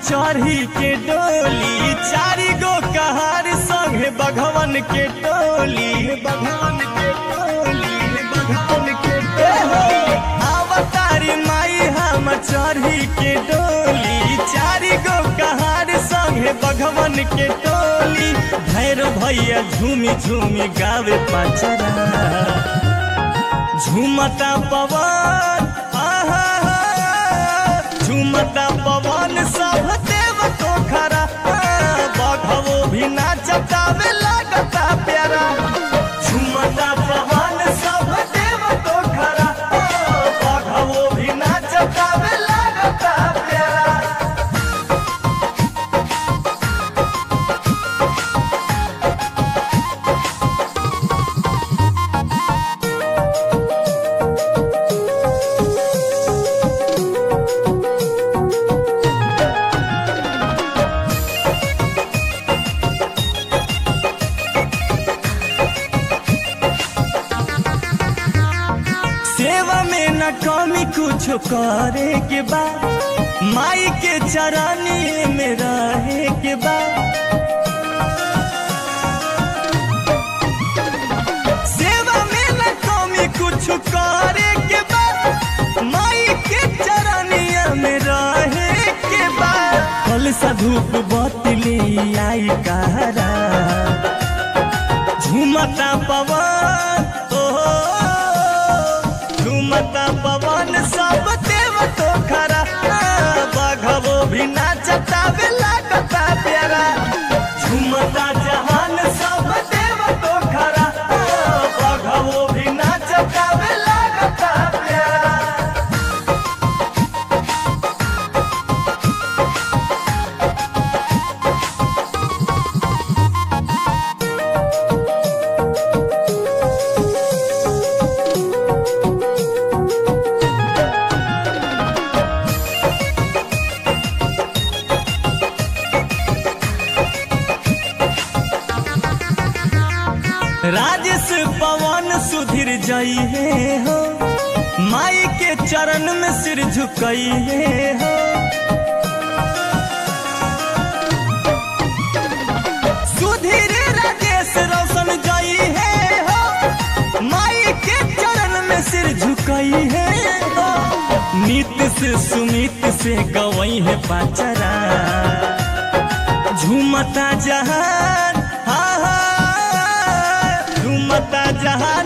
चढ़ी के डोली चारी गो कहार संगे बघवन के टोली बघवन के टोली बघवन के टोली अवतारी माई हम चढ़ी के डोली चारी गो कहार संगे बघवन के टोली भैरो भैया झूमी झूमी गावे पचरा झूमता पवन आहा झूमता पवन सब देव को खरा बघवो भी नाचतावे लागता प्यारा झूमता पवन सब देव को खरा बघवो भी नाचतावे लागता प्यारा सेवा में न कमी कुछ करे के बाद माई के चरानी में रहे के बाद सेवा में न कमी कुछ करे के बाद माई के चरानिया में रहे के बाद फल सा धूप बतली आई कहरा झूमता पवन ओहो झूमता पवन सब देव तो खरा बघवो भी नाचता वे लागता प्यारा झूमता जहान सब देव तो खरा बघवो भी नाचता वे लागता प्यारा राजेश पवन सुधीर जई है हो माई के चरण में सिर झुकई है हो सुधीर राजेश रोशन जई है हो माई के चरण में सिर झुकई है हो नित से सुमित से गवई है पाचरा झूमता जहान हा हा झूमता जहान